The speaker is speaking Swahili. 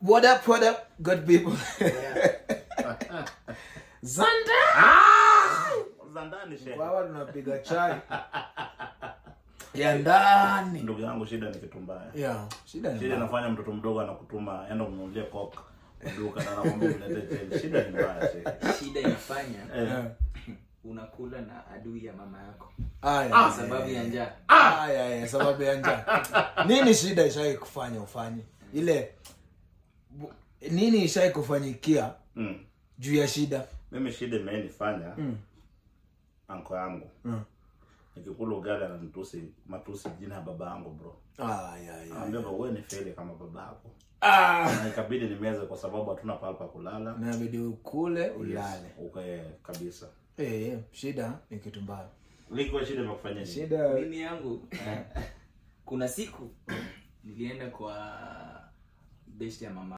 What up, what up, good people? Zanda! za ndani shehe. Wawa tunapiga chai ya ndani. ndugu yangu shida ni kitu mbaya Yeah, shida ni shida mbaya. inafanya mtoto mdogo anakutuma enda umnunulie coke kwa duka na anakwambia umletee change shida ni mbaya shehe. shida inafanya Eh, Yeah. unakula na adui ya mama yako Aya, kwa aya, sababu ya aya. njaa Aya, aya, sababu ya njaa. Nini shida ishai kufanya ufanye? Ile bu- nini ishai kufanyikia mm. juu ya shida? mimi shida imenifanya Mm. anko yangu Mm. nikikula ugali ananitusi matusi jina ya baba yangu bro Aya, aya. anambia bro wewe ni feli kama baba yako Ah, na ikabidi nimeze kwa sababu hatuna pahali pa kulala inabidi ukule ulale. ukae kabisa Eh, shida ni kitu mbaya. liko shida imekufanya nini Shida mimi yangu kuna siku nilienda kwa best ya mama